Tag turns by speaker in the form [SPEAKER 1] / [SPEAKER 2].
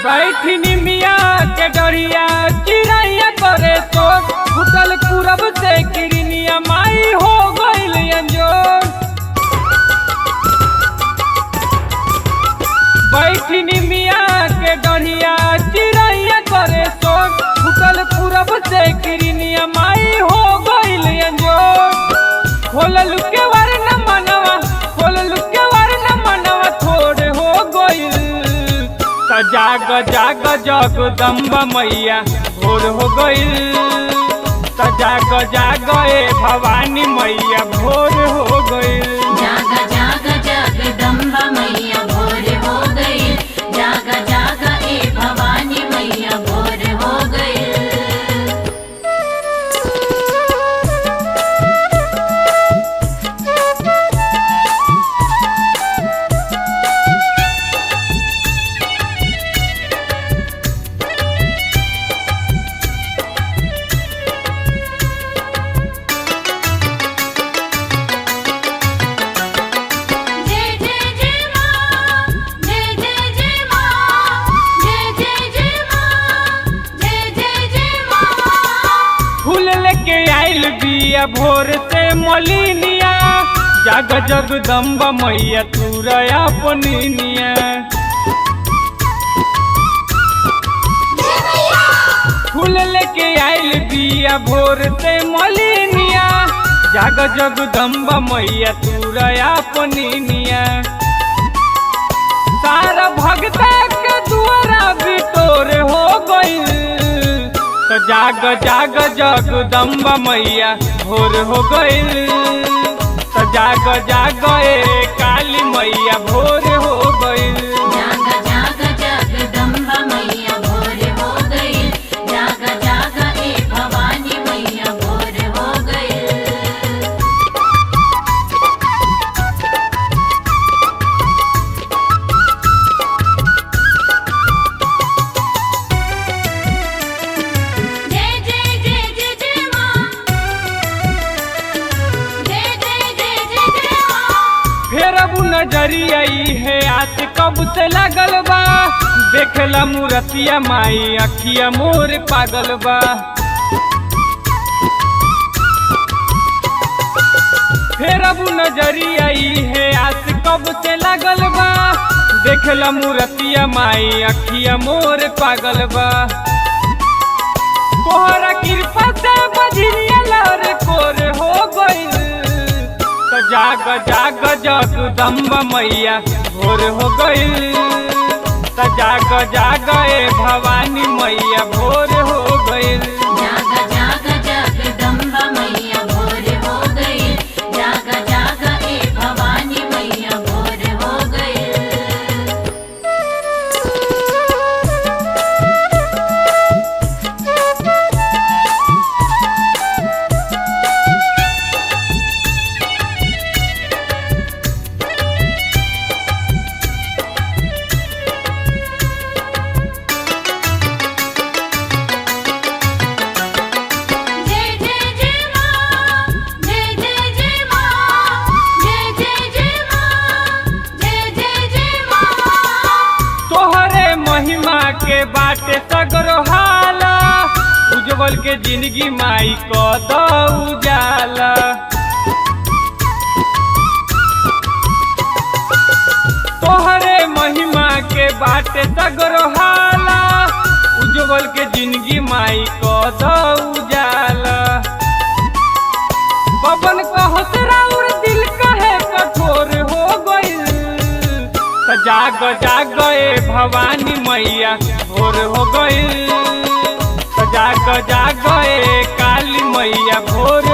[SPEAKER 1] बैठनी मिया के डरिया चिड़ैया करे तो फुटल पूरब से किरनिया माई हो गइल अंजोर बैठनी मिया के डरिया चिड़ैया करे तो फुटल पूरब से किरनिया माई हो गइल अंजोर खोलल के वार न मनवा खोलल के वार न मनवा थोड़े हो गइल त जाग जाग जगदम्बा मैया भोर हो गइल त जाग जाग ए भवानी मैया भोर हो गइल
[SPEAKER 2] जाग जाग जगदम्बा मैया भोर हो गई जाग जाग ए भवानी मैया भोर हो गई जय जय जय मां जय जय जय मां जय जय जय मां जय जय जय मां
[SPEAKER 1] फूल लेके आइल बिया भोर से मलिनिया जाग जगदम्बा मैया तुरया पनिनिया फूल लेके आइल बिया भोर से मलिनिया जाग जगदम्बा मैया तुरया पनिनिया सारा भगता के दुआरा बिटोर हो गइल त जाग जाग जगदम्बा मैया भोर हो गइल त जाग जाग ए काली मैया भोर हो गइल
[SPEAKER 2] जाग जाग जगदम्बा मैया भोर हो गई जाग जाग ए भवानी मैया भोर हो गई जय जय जय जय जय मां जय जय जय जय जय मां
[SPEAKER 1] फेर अब नजरिया ई है आस कब से लगल बा देखला मूरतिया माई अखिया मोर पागल बा फेर अब नजरिया ई है आस कब से लगल बा देखला मूरतिया माई अखिया मोर पागल बा तोहरा कृपा से बजरिया लर कोर हो गइल त जाग जाग जगदम्बा मैया भोर हो गइल त जाग जाग ए भवानी मैया भोर हो गइल
[SPEAKER 2] जाग जाग जगदम्बा मैया भोर हो गई जाग जाग ए भवानी मैया भोर हो गई जय जय जय मां जय जय जय मां जय जय जय मां जय जय जय मां
[SPEAKER 1] तोहरे महिमा के बाटे सगरो हाला उज्जवल के जिंदगी माई क दऊ जाला तोहरे महिमा के बाटे सगरो हाला उज्जवल के जिंदगी माई क दऊ जाला पवन कहत राउर दिल कहे कठोर हो गइल त जाग जाग ए भवानी मैया भोर हो गइल त जाग जाग ए काली मैया भोर